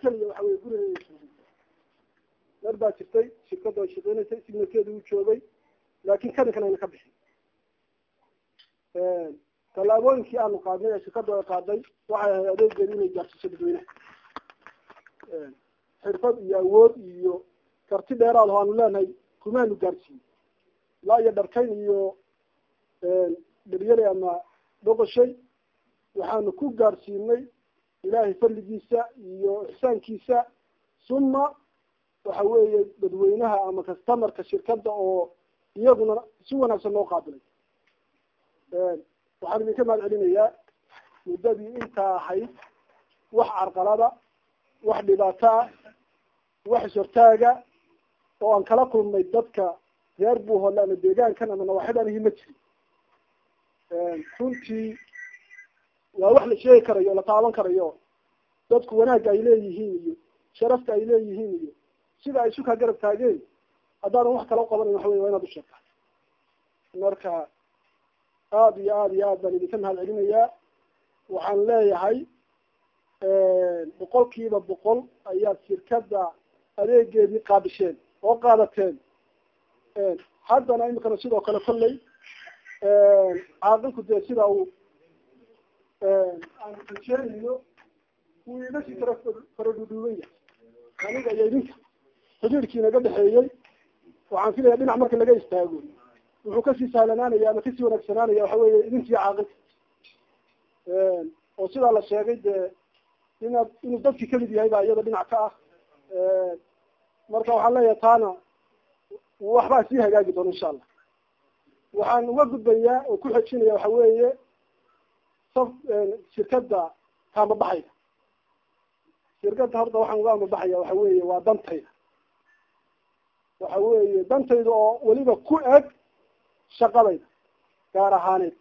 keliya waxa weye gurigeeda mar baa jirtay shirkadda ay shaqeynaysay signakeeda uu joogay laakin kaninkan ayna ka bixin tallaabooyinkii aanu qaadnay ee shirkaddu ay qaaday waxay ahay adeegeeda inay gaarsiiso dadweynaha xirfad iyo awood iyo karti dheeraad oo aanu leenahay kumaanu gaarsiin ilaa iyo dharkayn iyo dharyale ama dhoqoshay waxaanu ku gaarsiinay ilaahay fadligiisa iyo ixsaankiisa suma waxa weeye dadweynaha ama customarka shirkadda oo iyaguna si wanaagsan loo qaabilay waxaan idinka mahad celinayaa muddadii intaa ahayd wax carqalada wax dhibaato ah wax ishortaaga oo aan kala kulmay dadka reer buuholle ama deegaankan ama nawaaxidanihi ma jirin runtii waa wax la sheegi karayo o la taaban karayo dadku wanaagga ay leeyihiin iyo sharafta ay leeyihiin iyo sida ay sukaa garab taageen haddaadan wax kala qabanayn waxa wey waa inaad usheegtaa marka aada iyo aada iyo aad baan idinka mahad celinayaa waxaan leeyahay boqol kiiba boqol ayaad shirkadda adeegeedii qaabisheen oo qaadateen haddana imikana sidoo kale kolley caaqilku dee sida uu aan rajeenayo wuu iga sii kara faradhudhuuban yahay aniga iyo idinka xidhiirkii naga dhexeeyey waxaan filaya dhinac marka laga istaago wuxuu kasii sahlanaanaya ama kasii wanaagsanaanaya waxa weeye idinkiiyo caaqilka oo sidaa la sheegay dee inaad inuu dadkii kamid yahay baa iyada dhinac ka ah marka waxaan leeyahay taana waxbaa sii hagaagi doona insha allah waxaan uga gudbayaa oo ku xejinaya waxa weeye saf shirkadda kaamabaxayda shirkadda horta waxaan uga amabaxaya waxa weeye waa dantayda waxa weeye dantayda oo weliba ku eg shaqadayda gaar ahaaneed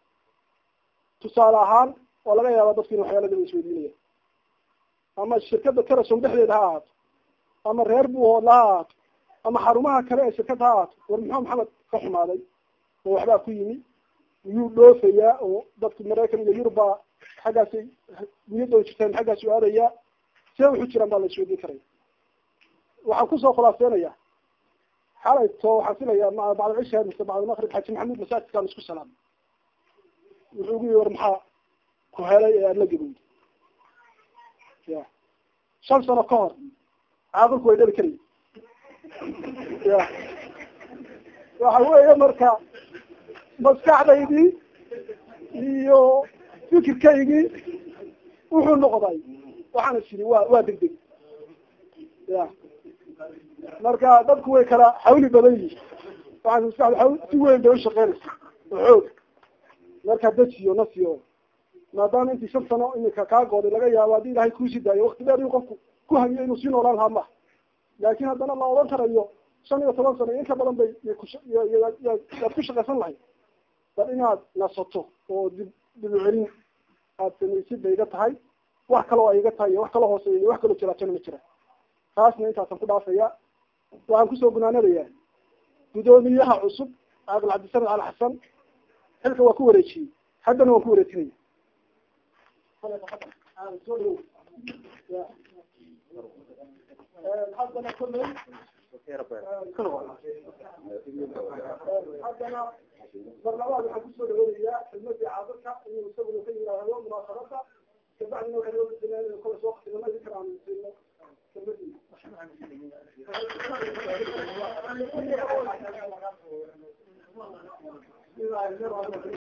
tusaale ahaan oo laga yaaba dadku in waxyaalada la isweydiinaya ama shirkadda karason dhexdeeda ha ahaato ama reer buuhoodla ha ahaato ama xarumaha kale ee shirkadda ha ahaato war muxuu maxamed ka xumaaday oo waxbaa ku yimi miyuu dhoofayaa oo dadku maraykan iyo yuruba xaggaasay niyadooda jirtaan xaggaas u aadayaa see wuxuu jiraan baa la isweydiin karaya waxaan kusoo khulaaseynayaa xalayto waxaan filayaa ma bacda cisha mise bacda maqrib xaji maxamuud masaajidkaan isku salaamay wuxuu gu yii war maxaa ku helay ee aada la gabowday ya shan sano ka hor caaqilku way dhali karaya ya waxa weeye marka maskaxdaydii iyo fikirkaygii wuxuu noqday waxaana siri wa waa deg deg ya marka dadku way kala xawli badan yihin waxaan maskaxda awl si weyn bay ushaqeynaysa oo xoog marka dejiyo nasiyo maadaama intii shan sano iminka kaa gooday laga yaabo haddii ilahay kuusii daayo wakti dheer inu qofku ku hamiyo inuu sii noolaan lahaa maha laakin haddana la odhan karayo shan iyo toban sano in ka badan bay yaad ku shaqaysan lahayd bal inaad nasato oo dib dib u celin aad samaysid bay iga tahay wax kaloo ay iga tahay iyo wax kaloo hooseeya iyo wax kaloo jiraatona ma jira taasna intaasan ku dhaafaya waxaan kusoo gunaanadayaa guddoomiyaha cusub caaqil cabdisamed cali xasan xilka waa ku wareejiyey haddana waan ku wareejinaya haddana kolley haddana mar labaad waxaan kusoo dhaweynayaa xidmadii caaqilka inuu isaguna ka yidhaahdo munaasabada kabacdina waxay loo bedelayaa kole soo qatilama idin kala aansiino kelmadii